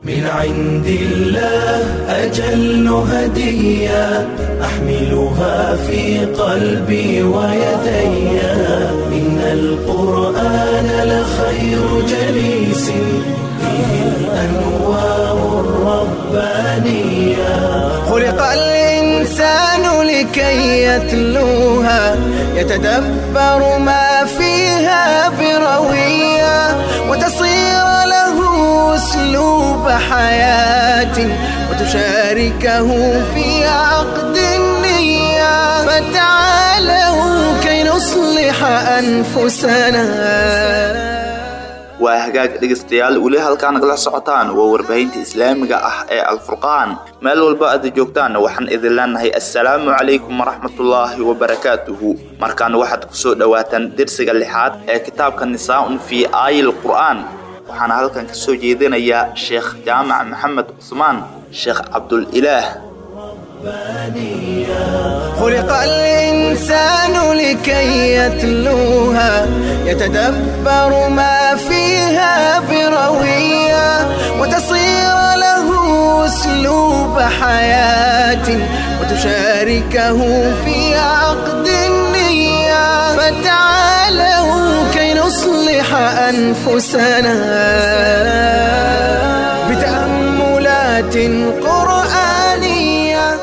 من عند الله أجل هدية أحملها في قلبي ويدي إن القرآن لخير جليس فيه الأنوار الربانية خلق الإنسان لكي يتلوها يتدبر ما فيها بروية وتصير له أسلوب حياة وتشاركه في عقد النية فتعالوا كي نصلح أنفسنا waa hagaag dhegaystayaal weli halkaa nagala socotaan waa warbaahinta islaamiga ah ee alfurqaan meel walba aad joogtaan waxaan idin leenahay assalaamu calaykum waraxmatullaahi wabarakaatuhu markaan waxaad kusoo dhowaataan dersiga lixaad ee kitaabka nisaa-un fii aayil qur'aan waxaana halkan kasoo jeedinayaa sheekh jaamac maxamed cusmaan sheekh cabdulilaah خلق الإنسان لكي يتلوها يتدبر ما فيها بروية وتصير له أسلوب حياة وتشاركه في عقد النية فتعالوا كي نصلح أنفسنا بتأملات قرآنية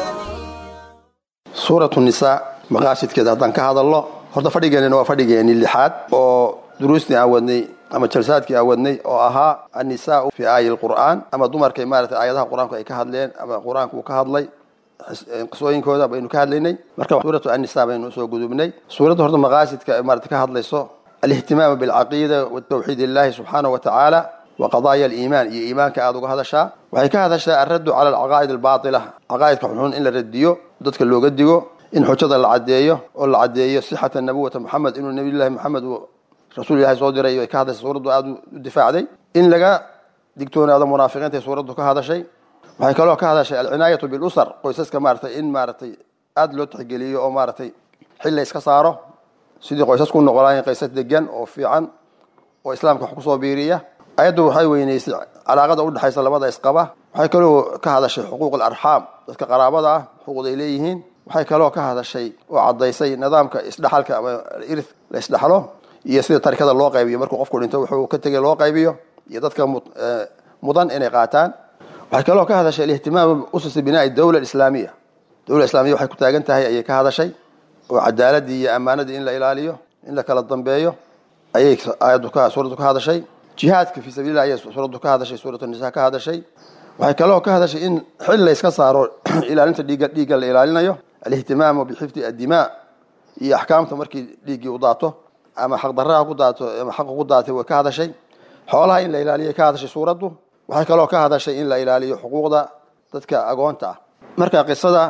suuratu nisaa maqaasidkeeda haddaan ka hadalno horta fadhigeenina waa fadhigeeni lixaad oo duruustii aan wadnay ama jalsaadkii aan wadnay oo ahaa annisaau fi aayi lqur'aan ama dumarkay maarata aayadaha qur-aanku ay ka hadleen ama qur-aanku uu ka hadlay qisooyinkooda baynu ka hadlaynay marka suuratu annisa baynu usoo gudubnay suuradda horta maqaasidka ay maarata ka hadlayso alihtimaamu bilcaqiida watawxiid illahi subxaana wa tacaala wa qadaaya aliimaan iyo iimaanka aada uga hadashaa waxay ka hadashaa alraddu cala alcaqaa'id albaatila caqaa'idka xunxun in la radiyo dadka looga digo in xujada la caddeeyo oo la caddeeyo sixata nabuwata moxamed inuu nabiyullahi moxamed uu rasuul ilahi soo diray ay ka hadashay suuraddu aada u difaacday in laga digtoonaado munaafiqiinta suuraddu ka hadashay waxay kaloo ka hadashay alcinaayatu bilusar qoysaska maaratay in maaratay aada loo tixgeliyo oo maaratay xil la iska saaro sidii qoysasku noqolaayeen qaysas degan oo fiican oo islaamka wax kusoo biiriya ayaddu waxay weyneysay calaaqada udhexaysa labada isqaba waxay kaloo ka hadashay xuquuq alarxaam dadka qaraabada ah xuquuqda ay leeyihiin waxay kaloo ka hadashay oo caddaysay nidaamka isdhexalka ama irth la isdhexlo iyo sida tarikada loo qaybiyo markuu qofku dhinto wuxuu ka tegay loo qaybiyo iyo dadka mudan inay qaataan waxay kaloo ka hadashay alihtimaamu ususi binaa'i dawla islaamiya dawla islaamiya waxay ku taagan tahay ayay ka hadashay oo cadaaladii iyo ammaanadii in la ilaaliyo in la kala dambeeyo ayay aayaddu ka suuraddu ka hadashay jihaadka fii sabiilillah ayay suuraddu ka hadashay suuratu nisa ka hadashay waxay kaloo ka hadashay in xil la iska saaro ilaalinta dhiigga dhiigga la ilaalinayo alihtimaamu bixifdi addimaa iyo axkaamta markii dhiiggii u daato ama xaqdarraha ku daato ama xaqa ku daatay way ka hadashay xoolaha in la ilaaliyay ka hadashay suuraddu waxay kaloo ka hadashay in la ilaaliyo xuquuqda dadka agoonta ah marka qisada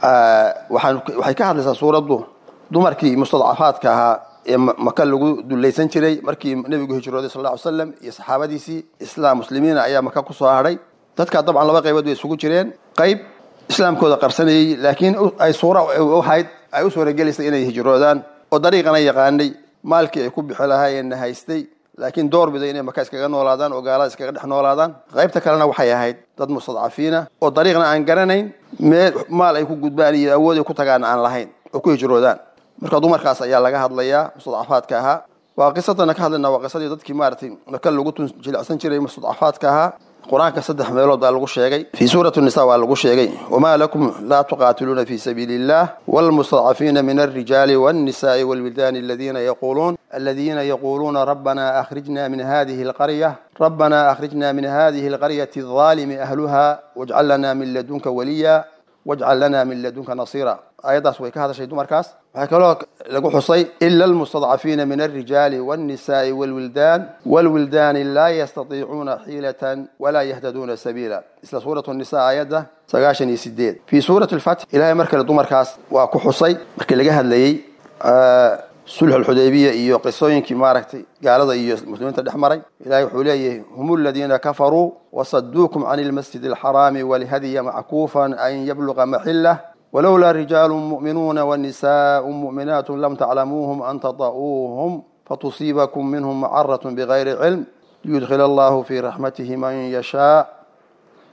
waxay ka hadlaysaa suuraddu dumarkii mustadcafaadka ahaa ee maka lagu dulaysan jiray markii nebigu hijrooday sal lla ly slam iyo saxaabadiisii islaam muslimiina ayaa maka kusoo hadhay dadka dabcan laba qaybood bay isugu jireen qayb islaamkooda qarsanayey laakiin ay suura ahayd ay u suuragelaysay inay hijroodaan oo dariiqana yaqaanay maalkii ay ku bixi lahaayeenna haystay laakiin door biday inay maka iskaga noolaadaan oo gaalada iskaga dhex noolaadaan qaybta kalena waxay ahayd dad mustadcafiina oo dariiqna aan garanayn meel maal ay ku gudbaan iyo awood ay ku tagaan aan lahayn oo ku hijroodaan marka dumarkaas ayaa laga hadlayaa mustadcafaadka ahaa waa qisadana ka hadlayna waa qisadii dadkii maaragtay maka lagu jilicsan jiray mustadcafaadka ahaa qur-aanka saddex meelood baa lagu sheegay fii suurati nisa waa lagu sheegay wamaa lakum laa tuqaatiluuna fi sabiili illah wlmustadcafiina min alrijaali wاnnisaءi wاlwildaani aladiina yaquuluun aladiina yaquuluuna rabbana akhrijna min hadihi اlqarya rabbana akhrijna min hadihi اlqaryati الظaalimi ahluha wاjcal lana min ladunka waliya wajcal lana min ladunka nasiira aayaddaas way ka hadashay dumarkaas waxaa kaloo lagu xusay ila almustadcafiina min alrijaali wاnnisaءi wاlwildaan wاlwildaani laa yastatiicuuna xiilatan walaa yahtaduuna sabiila isla suurat nisa aayadda sagaashan iyo sideed fii suurati lfatx ilahay mar kale dumarkaas waa ku xusay markii laga hadlayey sulx alxudaybiya iyo qisooyinkii maaragtay gaalada iyo muslimiinta dhex maray ilahay wuxuu leeyahay hum aladiina kafaruu wasaduukum can ilmasjid alxaraami walhadya mackuufan an yabluqa maxilah walowlaa rijaalu mu'minuuna wanisaءu mu'minaat lam taclamuuhum an taطa'uuhum fatusiibakum minhum macarat bigayri cilm liyudkhil allahu fii raxmatihi man yashaa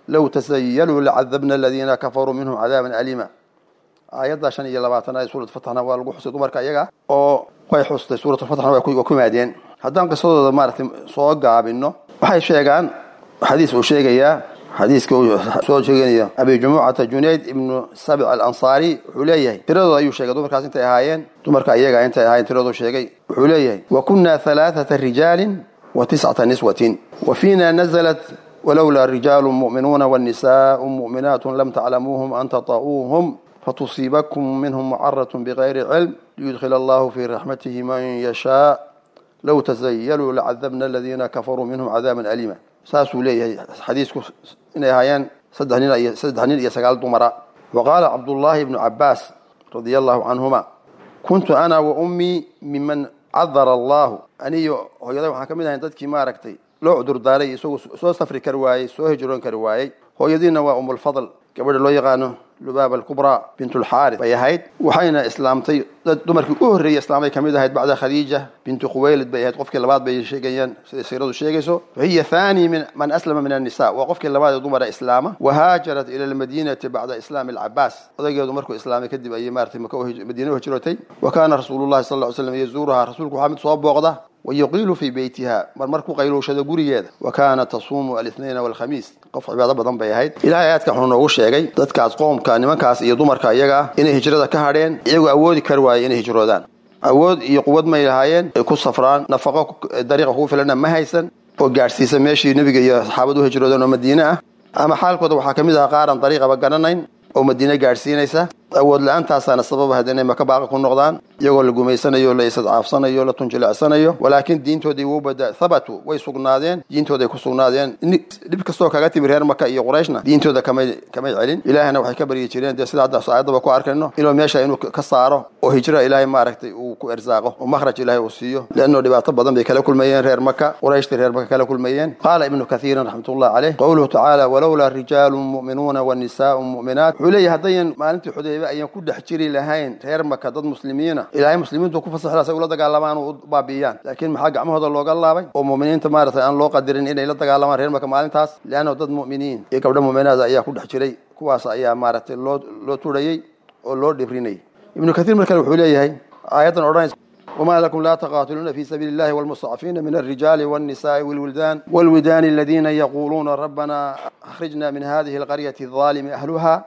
low tasayaluu lacadabna aladiina kafaruu minhum cadaaban aliima aayadda shan iyo labaatanaad ee suurat fatxna waa lagu xusay dumarka iyaga oo way xustay suuratulfatxna waa ku maadeen haddaan qisadooda maaragtay soo gaabino waxay sheegaan xadiis uu sheegayaa xadiiska uu soo sheeganaya abi jumucata junayd ibnu sabic alansaari wuxuu leeyahay tiradooda ayuu sheegay dumarkaas intay ahaayeen dumarka iyaga intay ahaayeen tiradoodu sheegay wuxuu leeyahay wa kunna halaaثata rijaalin wa tiscata niswatin wa fiina nazalat walowlaa rijaalu mu'minuuna wanisaau mu'minaatu lam taclamuuhum an tata'uuhum fatusiibakum minhum mucaratun bigayri cilm liyudkhil allahu fii raxmatihi man yashaa low tasayaluu lacadabna aladiina kafaruu minhum cadaaban aliima saasuu leeyahay xadiisku inay ahaayeen saddex nin iyo saddex nin iyo sagaal dumara wa qaala cabdullaahi ibnu cabaas radia allahu canhuma kuntu ana wa ummii miman cadara allahu aniyo hooyaday waxaan ka mid ahayn dadkii maaragtay loo cudurdaaray isagoo soo safri kari waayey soo hijroon kari waayey hooyadiina waa umulfadl gabadha loo yaqaano lubaaba alkubraa bintulxaaris bay ahayd waxayna islaamtay dad dumarkii u horreeyey islaamay kamid ahayd bacda khadiija bintu khuwaylid bay ahayd qofkii labaad bay sheegayaan siday siiradu sheegayso wahiya thani min man aslama min annisa waa qofkii labaad ee dumara islaama wahaajarat ila almadiinati bacda islaami alcabaas odaygeedu markuu islaamay kadib ayay maratay madiina u hijrootay wa kaana rasuulullahi sal ly slam yazuuruhaa rasuulku waxaa mid soo booqda wayuqiilu fii beytiha mar markuu qayluushado gurigeeda wa kaana tasuumu alithnaina walkhamiis qof cibaado badan bay ahayd ilahay aadka wuxuu noogu sheegay dadkaas qoomka nimankaas iyo dumarka iyaga ah inay hijrada ka hadheen iyagoo awoodi kari waayay inay hijroodaan awood iyo quwad may lahaayeen ay ku safraan nafaqo dariiqa kugu filana ma haysan oo gaadhsiisa meeshii nebiga iyo saxaabadu u hijroodeen oo madiine ah ama xaalkooda waxaa ka mid aha qaaran dariiqaba garanayn oo madiine gaadhsiinaysa awood la-aantaasana sababa had inay maka baaqa ku noqdaan iyagoo la gumaysanayo la isadcaafsanayo la tunjilecsanayo walaakiin diintoodii wuu bada habatu way sugnaadeen diintooday ku sugnaadeen dhib kastoo kaga timi reer maka iyo qurayshna diintooda kamay kamay celin ilaahayna waxay ka baryi jireen dee sida hadda aayadaba ku arkayno inuu meesha inuu ka saaro oo hijra ilaahay maaragtay uu ku ersaaqo oo makhraj ilaahay uu siiyo leannao dhibaato badan bay kala kulmayeen reer maka qurayshtii reer maka kala kulmayeen qaala ibnu kathiirin raxmatullahi caleyh qowluhu tacaala walowlaa rijaalun mu'minuuna wa nisaa'un mu'minaat wuxuu leeyahy haddayan maalintii xudaybe ayaan ku dhex jiri lahayn reer maka dad muslimiina ilaahay muslimiintu ku fasaxla say ula dagaalamaan oo u baabi'iyaan laakiin maxaa gacmahooda looga laabay oo mu'miniinta maaragtay aan loo qadirin inay la dagaalamaan reer maka maalintaas leanno dad mu'miniin iyo gabdho mu'minaada ayaa ku dhex jiray kuwaas ayaa maaragtay loo loo turayey oo loo dhibrinayay ibnu kathiir markale wuxuu leeyahay aayaddan odhanaysa وما لكم لا تقاتلون في سبيل الله والمستضعفين من الرجال والنساء والولدان والودان الذين يقولون ربنا أخرجنا من هذه القرية الظالم أهلها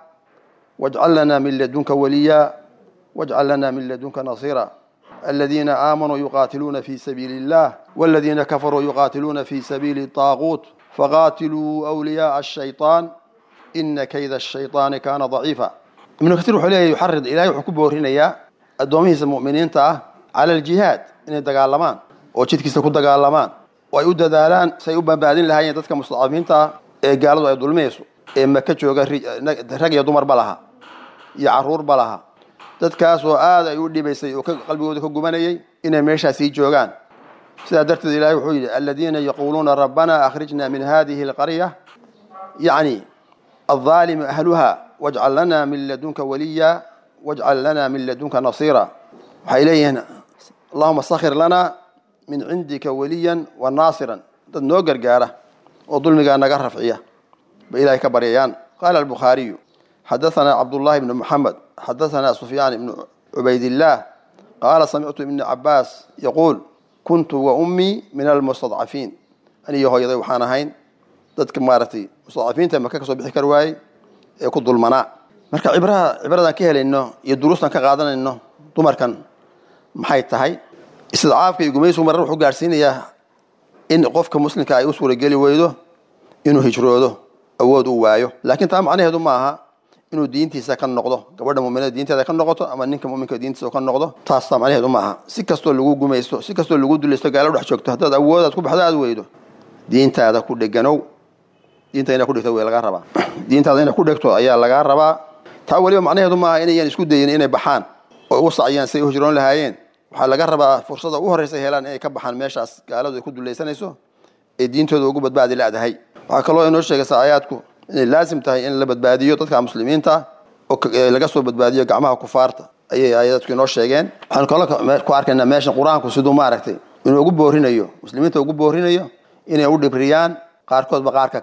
واجعل لنا من لدنك وليا واجعل لنا من لدنك نصيرا الذين آمنوا يقاتلون في سبيل الله والذين كفروا يقاتلون في سبيل الطاغوت فقاتلوا أولياء الشيطان إن كيد الشيطان كان ضعيفا ابن كثير وحليه يحرض إلهي وحكوب ورهنيا الدوميه المؤمنين تاه على الجهاد إن دقالمان وجدكيسا ku dagaalamaan oo ay u dadaalaan say u badbaadin lahaayeen dadka mustadcafiinta ee gaaladu ay dulmeyso ee maka jooga rag iyo dumarba laha iyo caruurba laha dadkaas oo aad ay u dhibaysay oo qalbigooda ka gubanayay inay meeshaas sii joogaan sidaa darteed ilahay wuxuu yidhi aladiina yaquuluuna rabbana akhrijna min hadihi alqarya yacni الظالم أهلها واجعل لنا من لدنك وليا واجعل لنا من لدنك نصيرا وحيليه اللهم سخر لنا من عندك وليا وناصرا dad noo gargaara oo dulmigaa naga rafciya ba ilahay ka baryayaan qaala albukhaariyu xadaثana cabdullahi bnu muxamed xadaثana sufyaan ibnu cubaydillaah qaala samictu ibni cabaas yaquul kuntu wa ummii min almustadcafiin aniyo hooyaday waxaan ahayn dadka maaragtay mustadcafiinta maka ka soo bixi kar waayey ee ku dulmanaa marka cibraha cibradaan ka helayno iyo duruustan ka qaadanayno dumarkan maxay tahay istidcaafka iyo gumaysigu marar wuxuu gaadhsiinayaa in qofka muslimka ay u suurageli weydo inuu hijroodo awood uu waayo laakiin taa macnaheedu ma aha inuu diintiisa ka noqdo gabadha muminada diinteeda ka noqoto ama ninka muminka diintiisa ka noqdo taas taa macnaheedu ma aha si kastoo lagu gumaysto si kastoo lagu dulaysto gaalo dhex joogto haddaad awoodaad ku baxdo aad weydo diintaada ku dheganow diinta inaa ku dhegto way lagaa rabaa diintaada inay ku dhegto ayaa lagaa rabaa taa weliba macnaheedu ma aha inayan isku dayin inay baxaan oo u saciyaan say u hijroon lahaayeen waxaa laga rabaa fursada ugu horreysa helaan inay ka baxaan meeshaas gaaladu ay ku dulaysanayso ee diintooda ugu badbaadi la-dahay waxaa kaloo inoo sheegaysa aayaadku inay laasim tahay in la badbaadiyo dadka muslimiinta oo laga soo badbaadiyo gacmaha kufaarta ayay aayaadku inoo sheegeen waxaanu kaloo ku arkaynaa meeshan qur-aanku siduu maaragtay inuu ugu boorinayo muslimiinta ugu boorinayo inay u dhibriyaan qaarkoodba qaarka kale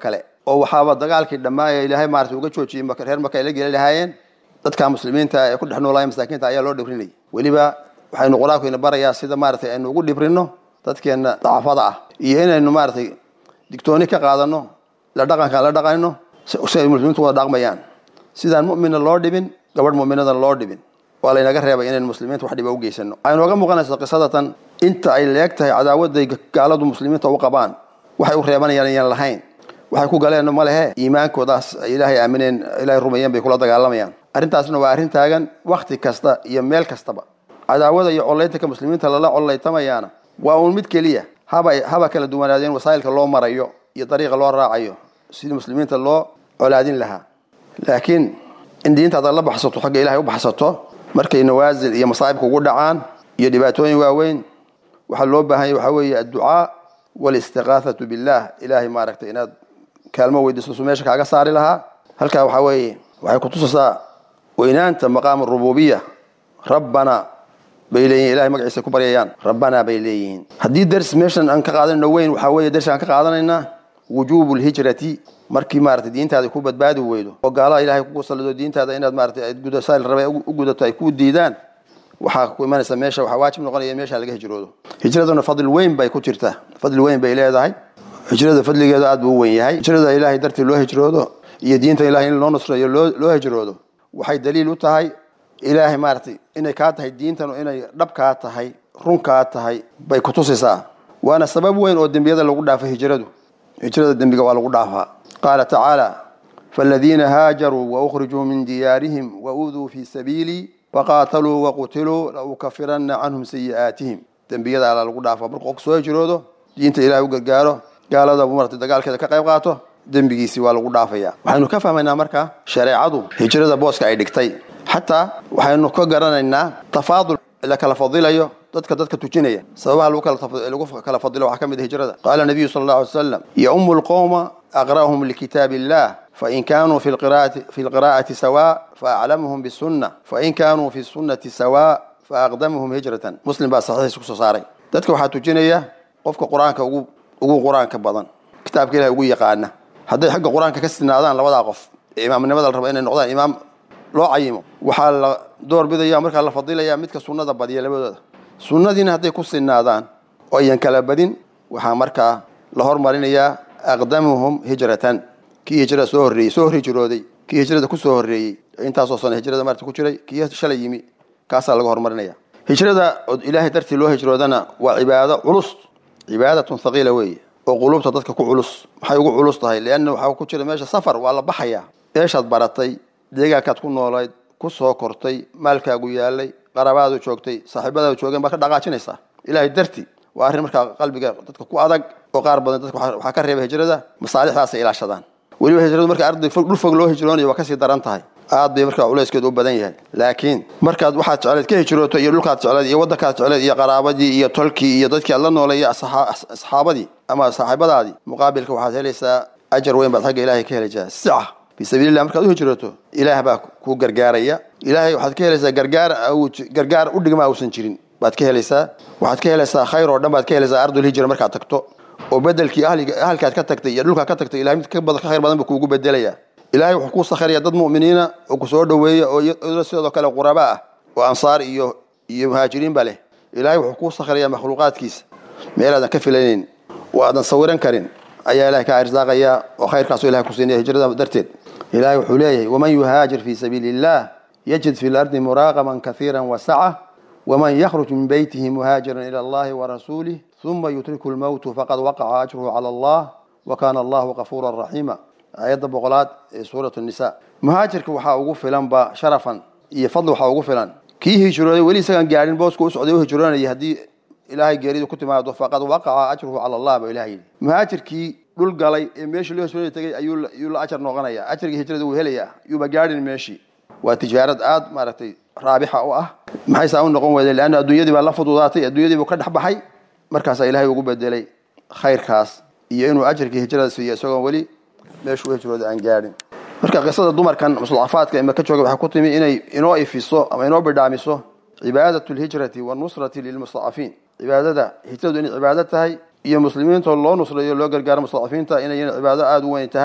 oo waxaaba dagaalkii dhammaaya ilaahay maarata uga joojiyey reer maka ay la geli lahaayeen dadka muslimiinta ee ku dhex noolaaya masaakiinta ayaa loo dhibrinayay weliba waxaynu qur-aankuyna barayaa sida maaratay aynu ugu dhibrino dadkeenna dacafada ah iyo inaynu maaratay digtooni ka qaadano la dhaqankaan la dhaqayno si ay muslimiintu wada dhaqmayaan sidaan mu'minna loo dhibin gabadh mu'minada loo dhibin waa laynaga reebay inaynu muslimiinta wax dhiba u geysano waxay nooga muuqanaysaa qisadatan inta ay leeg tahay cadaawaday gaaladu muslimiinta u qabaan waxay u reebanayaan ayaan lahayn waxay ku galeen ma lehe iimaankoodaas ay ilaahay aamineen ilaahay rumeeyeen bay kula dagaalamayaan arrintaasna waa arrin taagan wakti kasta iyo meel kastaba cadaawada iyo collaytanka muslimiinta lala collaytamayaana waa uun mid keliya haba haba kala duwanaadeen wasaa'ilka loo marayo iyo dariiqa loo raacayo sidii muslimiinta loo colaadin lahaa laakiin in diintaada la baxsato xagga ilahay u baxsato markay nawaasil iyo masaa'ibka ugu dhacaan iyo dhibaatooyin waaweyn waxaa loo baahanya waxaa weeye adducaa walistiqaathatu billah ilaahay maaragtay inaad kaalmo weydiisto su meesha kaaga saari lahaa halkaa waxaa weeye waxay kutusaysaa weynaanta maqaam rububiya rabbana bay leeyihin ilahay magaciisa ku baryayaan rabbanaa bay leeyihiin haddii ders meeshan aan ka qaadanayno weyn waxaa weeye dersi aan ka qaadanaynaa wujuubu lhijrati markii maarata diintaada ku badbaadi weydo oo gaalaha ilahay kugu salido diintaada inaad maarata gudasaal rabe u gudato ay ku diidaan waxaa ku imanaysa meesha waxaa waajib noqonaya in meesha laga hijroodo hijraduna fadli weyn bay ku jirtaa fadli weyn bay leedahay hijrada fadligeeda aad buu u weyn yahay hijrada ilaahay dartii loo hijroodo iyo diinta ilahay in loo nusreeyo loo hijroodo waxay daliil u tahay ilaahay maaratay inay kaa tahay diintanu inay dhabkaa tahay runkaa tahay bay kutusaysaa waana sabab weyn oo dembiyada lagu dhaafo hijradu hijrada dembiga waa lagu dhaafaa qaala tacaala faaladiina haajaruu waukrijuu min diyaarihim wauduu fii sabiilii faqaataluu waqutiluu laukafiranna canhum sayi'aatihim dembiyada alla lagu dhaafaa markuu qofku soo hijroodo diinta ilahay u gargaaro gaalada maratay dagaalkeeda ka qayb qaato dembigiisii waa lagu dhaafaya waxaynu ka fahmaynaa marka shareecadu hijrada booska ay dhigtay xataa waxaynu ka garanaynaa tafaadul la kala fadilayo dadka dadka tujinaya sababaha lagu kala fadilo waxaa ka mid a hijrada qaala nabiyu sala allahu alay slam yaumu lqowma aqra'uhum likitaab illah fain kanuu fi lqira'ati sawa faaclamuhum bisunna fain kanuu fi sunnati sawa faaqdamuhum hijratan muslim baa saxiixiisa kusoo saaray dadka waxaa tujinaya qofka qur-aanka ugu ugu qur-aanka badan kitaabka ilahay ugu yaqaana hadday xagga qur-aanka ka sinaadaan labadaa qof ee imaamnimada la raba inay noqdaan imaam loo cayimo waxaa la door bidaya markaa la fadilaya midka sunnada badiya labadooda sunnadiina hadday ku sinaadaan oo ayan kala badin waxaa markaa la hormarinayaa aqdamuhum hijratan kii hijrada soo horreeyey soo hijrooday kii hijrada kusoo horreeyey intaasoo sano hijrada maarta ku jiray kii shalay yimi kaasaa laga hormarinaya hijrada oo ilaahay dartii loo hijroodana waa cibaado culus cibaadatun thaqiila weeye oo quluubta dadka ku culus maxay ugu culus tahay leanna waxaa ku jira meesha safar waa la baxayaa eeshaad baratay deegaankaad ku noolayd ku soo kortay maalkaagu yaalay qarabaadu joogtay saaxiibadaadu joogeen baad ka dhaqaajinaysaa ilaahay darti waa arrin markaa qalbiga dadka ku adag oo qaar badan dadka waxaa ka reeba hijrada masaalixdaasay ilaashadaan weliba hijradu marka arday dhul fog loo hijroonayo waa kasii daran tahay aad bay markaa culayskeedu u badan yahay laakiin markaad waxaad jecleed ka hijrooto iyo dhulkaad jecleed iyo waddankaad jecleed iyo qaraabadii iyo tolkii iyo dadkii aad la noolay iyo asxaabadii ama saaxiibadaadii muqaabilka waxaad helaysaa ajar weyn baad xagga ilahay ka helaysaa sica fi sabiilillah markaad u hijrooto ilaah baa ku gargaaraya ilaahay waxaad ka helaysaa gargaar gargaar u dhigma uusan jirin baad ka helaysaa waxaad ka helaysaa khayr oo dhan baad ka helaysaa ardul hijra markaad tagto oo bedelkii ahalkaad ka tagtay iyo dhulkaad ka tagtay ilahay mid ka khayr badan buu kuugu bedelaya ilahay wuxuu kuu sakhraya dad mu'miniina oo ku soo dhoweeya oo sidoo kale quraba ah oo ansaar iyo iyo muhaajiriin ba leh ilahay wuxuu kuu sakhraya makhluuqaadkiisa meelaadan ka filaynayn oo aadan sawiran karin ayaa ilahay kaa irsaaqaya oo khayrkaasu ilahay ku siinaya hijrada darteed ilahay wuxuu leeyahay waman yuhaajir fii sabiili illah yajid fi lardi muraaqaman kaiira wasaca waman yakhruj min beytihi muhaajiran ila allahi warasuulih uma yutriku lmowtu faqad waqaca ajruhu cala allah wa kana allahu kafuura raxiima aayadda boqolaad ee suurat nisa muhaajirka waxaa ugu filanba sharafan iyo fadli waxaa ugu filan kii hijrooday weli isagaan gaadhin booska u socday u hijroonayay haddii ilaahay geeridu ku timaado faqad waqaca ajruhu cala allah ba ilahay yidhi muhaajirkii dhul galay ee meeshii loo hijroonay tegay ayuu la ajar noqonaya ajarkii hijrada wuu helayaa yuuba gaadhin meeshii waa tijaarad aad maaragtay raabixa u ah maxay saa u noqon weyday leanna adduunyadii baa la fududaatay adduunyadii buu ka dhex baxay markaasaa ilaahay ugu bedelay khayrkaas iyo inuu ajarkii hijrada siiyo isagoon weli meeshuu hijrooda aan gaadhin marka qisada dumarkan mustadacafaadka ima ka jooga waxay ku timi inay inoo ifiso ama inoo bidhaamiso cibaadat lhijrati wanusrati lilmustadacafiin cibaadada hijradu inay cibaado tahay iyo muslimiintoo loo nusreeyo loo gargaaro mustadacafiinta inay cibaado aada u weyn tahay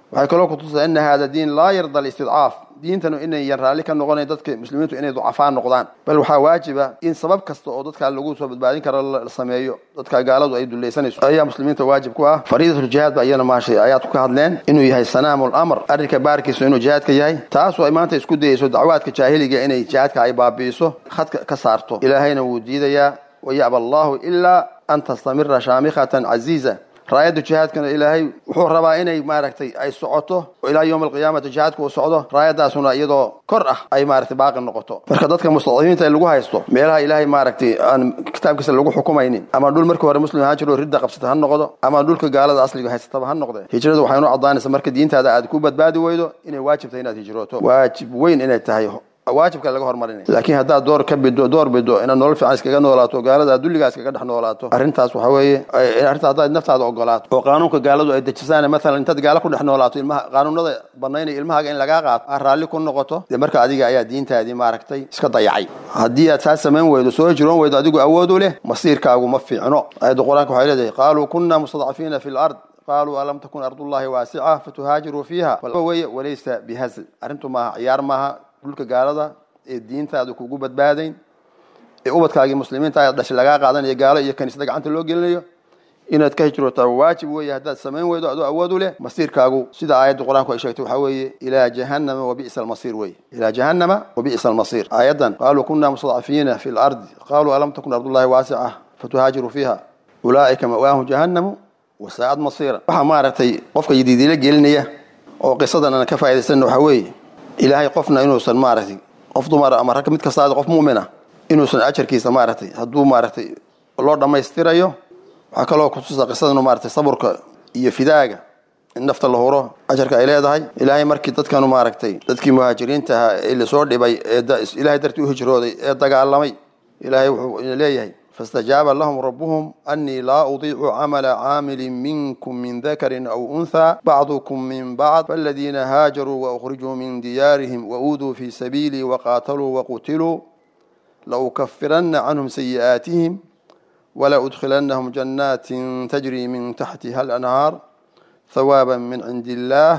waxay kaloo kutusay ana hada diin laa yarda alistidcaaf diintanu inayan raalli ka noqonayn dadka muslimiintu inay ducafaan noqdaan bal waxaa waajiba in sabab kasta oo dadkaa lagu soo badbaadin karo la sameeyo dadka gaaladu ay dulaysanayso ayaa muslimiinta waajib ku ah fariidatuljihaad ba iyana maashay ayaad ka hadleen inuu yahay sanaamu lamr arrinka baarkiisu inuu jihaadka yahay taasoo ay maanta isku dayeyso dacwaadka jaahiliga inay jihaadka ay baabi'iso khadka ka saarto ilaahayna wuu diidayaa wayaba allahu ilaa an tastamira shaamikhatan casiiza raayadda jihaadkana ilaahay wuxuu rabaa inay maaragtay ay socoto oo ilaa yowma alqiyaamati jihaadka uu socdo raayadaasuna iyadoo kor ah ay maaragtay baaqi noqoto marka dadka mustadcifiinta ee lagu haysto meelaha ilaahay maaragtay aan kitaabkiisa lagu xukumaynin ama dhul markii hore muslim ahaan jiro ridda qabsata ha noqdo ama dhulka gaalada asliga haysataba ha noqde hijradu waxay noo caddaanaysa marka diintaada aad ku badbaadi weydo inay waajib tahay inaad hijrooto waajib weyn inay tahay waajibka laga hormarinay laakiin haddaad door ka bido door bido inaad nolol fiican iskaga noolaato gaalada aad dulligaa iskaga dhex noolaato arrintaas waxa weeye arrinta haddaad naftaada ogolaato oo qaanuunka gaaladu ay dejisaan maalan intaad gaalo ku dhex noolaato ilmaha qaanuunada banaynaya ilmahaaga in lagaa qaato aad raalli ku noqoto dee marka adiga ayaa diintaadii maaragtay iska dayacay haddii aad saa samayn weydo soo hijroon weydo adigu awood u leh masiirkaagu ma fiicno aayadda qur-aanka waxay leedahay qaaluu kunna mustadcafiina fi lard qaaluu alam takun ardullahi waasica fatuhaajiruu fiiha weye walaysa bihazl arrintu maaha ciyaar maaha dhulka gaalada ee diintaada kugu badbaadayn ee ubadkaagii muslimiinta aad dhashay lagaa qaadanayo gaalo iyo kaniisada gacanta loo gelinayo inaad ka hijrootaa waajib weeye haddaad samayn weydo adoo awood u leh masiirkaagu sida aayadda qur-aanku ay sheegtay waxaa weeye ilaa jahannama wabi'sa almasiir weye ilaa jahannama wabi'sa almasiir aayaddan qaaluu kunna mustadcafiina fi lardi qaaluu alam takun ardullahi waasica fatuhaajiruu fiiha ulaa'ika ma'waahum jahannamu wasaa'ad masiira waxaa maaragtay qofka yidiidiila gelinaya oo qisadan aan ka faa'idaysana waxaa weeye ilaahay qofna inuusan maaragtay qof dumara ama rag mid kastaada qof mu'mina inuusan ajarkiisa maaragtay hadduu maaragtay loo dhammaystirayo waxaa kaloo kutusa qisadanu maaragtay saburka iyo fidaaga in nafta la huro ajarka ay leedahay ilaahay markii dadkanu maaragtay dadkii muhaajiriinta ahaa ee lasoo dhibay ee ilaahay dartii u hijrooday ee dagaalamay ilaahay wuxuu ina leeyahay faاstajaaba lahum rabuhum anii laa udiicu camala caamilin minkum min dakarin aw unthaa bacdukum min bacd faاladiina haajaruu waأkhrijuu min diyaarihim wauduu fii sabiilii waqaataluu waqutiluu laukafirana canhum sayi'aatihim walaudkhilanahum janaatin tajrii min taxtiha alanhaar hawaaba min cindi illaah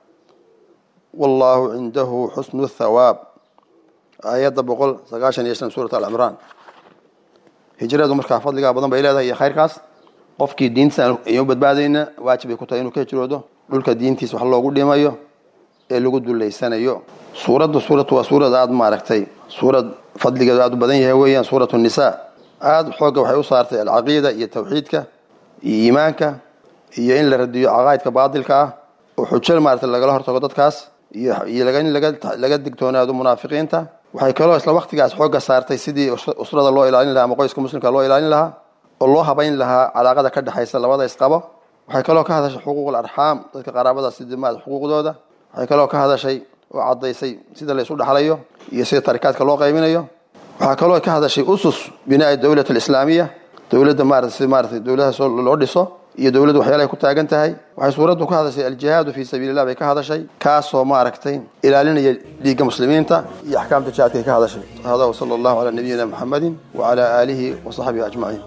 wallahu cindahu xusnu thawaab aayadda boqol sagaashan iyo shan suurat alcimraan hijradu markaa fadligaa badan bay leedahay iyo khayrkaas qofkii diintiisa aynu badbaadayna waajib ay ku tahay inuu ka hijroodo dhulka diintiisa wax loogu dhimayo ee lagu dullaysanayo suuradda suuratu waa suurad aada maaragtay suurad fadligeedu aada u badan yahay weeyaan suuratu nisaa aada xoogga waxay u saartay alcaqiida iyo tawxiidka iyo iimaanka iyo in la radiyo caqaa'idka baadilka ah oo xujo maaragtay lagala hortago dadkaas iyo in laga digtoonaado munaafiqiinta waxay kaloo isla waktigaas xoogga saartay sidii usrada loo ilaalin lahaa ama qoyska muslimka loo ilaalin lahaa oo loo habayn lahaa calaaqada ka dhexaysa labada isqabo waxay kaloo ka hadashay xuquuqul arxaam dadka qaraabada sidii maarata xuquuqdooda waxay kaloo ka hadashay oo caddaysay sida la isu dhexlayo iyo sida tarikaadka loo qaybinayo waxaa kaloo ka hadashay usus binaa'i dowlat alislaamiya dowladda maarata si maarata dowladahaas loo dhiso iyo dowladdu waxyaalahay ku taagan tahay waxay suuraddu ka hadashay aljihaadu fii sabiili illah bay ka hadashay kaasoo maaragtay ilaalinaya dhiigga muslimiinta iyo axkaamta jihaadkay ka hadashay hada wasala allahu calaa nabiyina muxammadin wacalaa aalihi wa saxbihi ajmaciin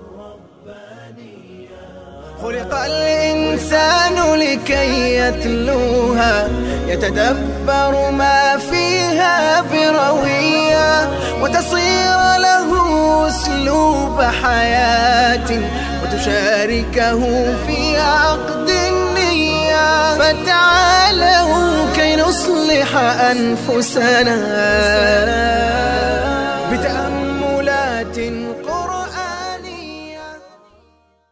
خلق الإنسان لكي يتلوها يتدبر ما فيها بروية وتصير له أسلوب حياة وتشاركه في عقد النية فتعالوا كي نصلح أنفسنا